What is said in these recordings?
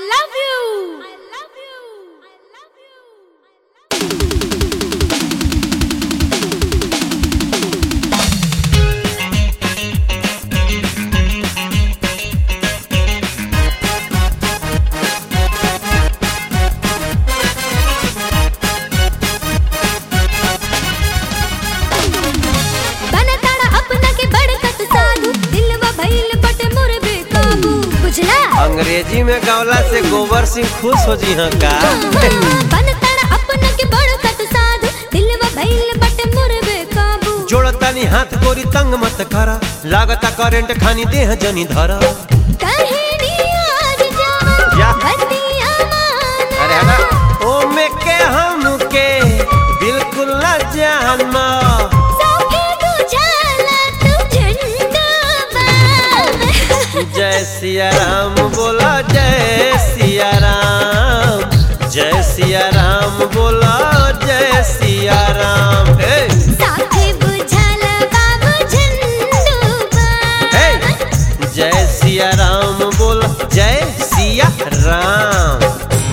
love you. I love you. I love you. बनताड़ा अपना के बड़कत साधु दिलवा भइल बटे मोर बेकाबू बुझला अंग्रेजी में गवला से गोबर सिंह खुश हो जी हाँ का बनताड़ा अपना के बड़कत साधु दिलवा भइल बटे मोर बेकाबू जोड़तानी हाथ गोरी तंग मत करा लागता करेंट खानी देह जनी धरा कहनी आज जान या। बतिया मान अरे हना ओ में के हम के बिल्कुल न जानना सौखे बुझाला तू झंडा बाम जय सिया राम बोला जय सिया राम जय सिया राम बोला जय सिया राम हे साथे बुझाला बाबू झंडू हे बाम जय सिया राम बोला जय सिया राम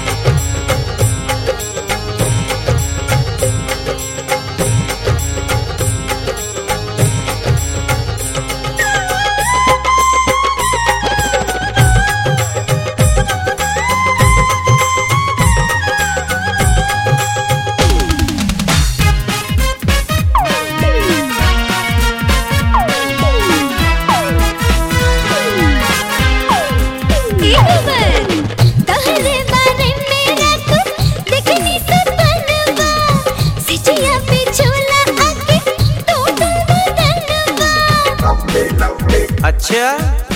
तहरे बारे में रात देखनी सपनवा सिचिया पे झोला आके टोटल बदनवा अच्छा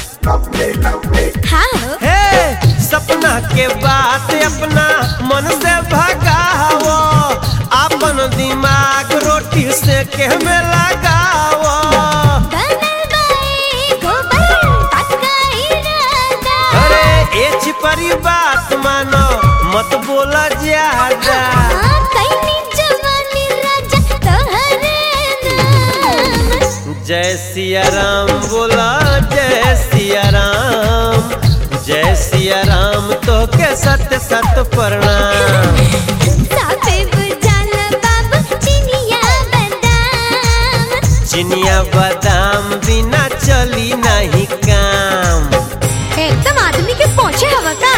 हाँ हो हे सपना के बात अपना मन से भगाओ अपन दिमाग रोटी से के में लगाओ बनल बाए गोबर पक्का इरादा अरे ए छिपरी बात मानो मत बोला ज्यादा हाँ, कैनी जवानी राजा तोहरे नाम जय सिया राम बोला जय सिया राम जय सिया राम तो के सत सत प्रणाम साफे बुझाला बाबू चिनिया बादाम चिनिया बादाम बिना चली नहीं काम एकदम आदमी के पहुंचे हवा का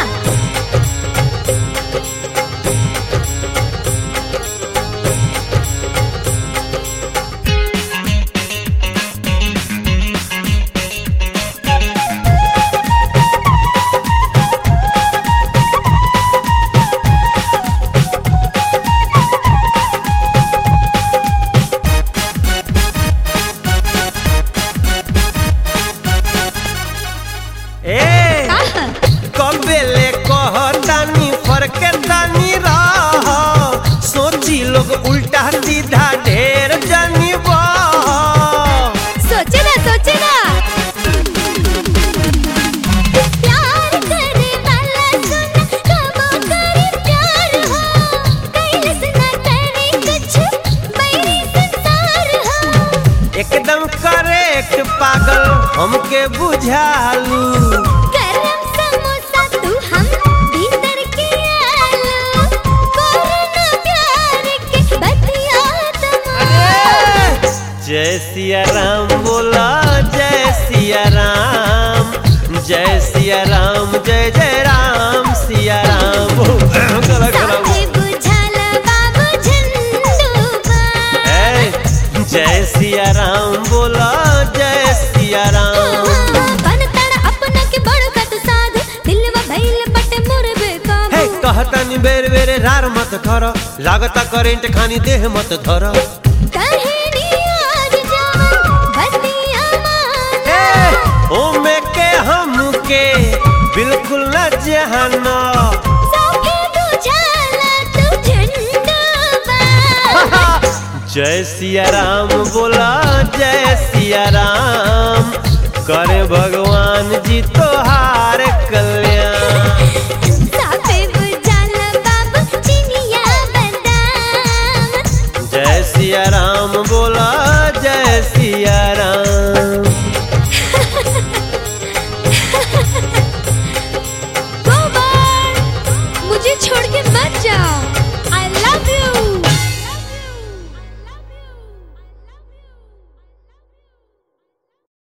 ए कबेले कहतानी फरके तानी रह सोची लोग उल्टा सीधा ढेर जानी बह सोचे ना सोचे ना प्यार करे वाला सुन कबो करे प्यार हो कैलस ना करे कुछ बैरी संसार हो एकदम करेक्ट पागल हमके बुझालू गरम समोसा तू हम भीतर के आलू कोरोना प्यार के बतिया तमाम जय सिया राम बोला जय सिया राम जय सिया राम जय जय राम सिया राम गला गला साथे बुझाला बाबू झंडू बाम ए, जय सिया राम बोला जय सिया राम बनताड़ा अपना के बड़कत साध दिलवा भइल बटे मोर बेकाबू हे कहतनी बेर बेरे रार मत कर लागता करेंट खानी देह मत धर कहनी आज जान बतिया मान ए, ओ में के हम के बिल्कुल न जहाना सौखे बुझाला तू झंडा बाम जय सिया राम बोला जय सिया राम करे भगवान जी तोहार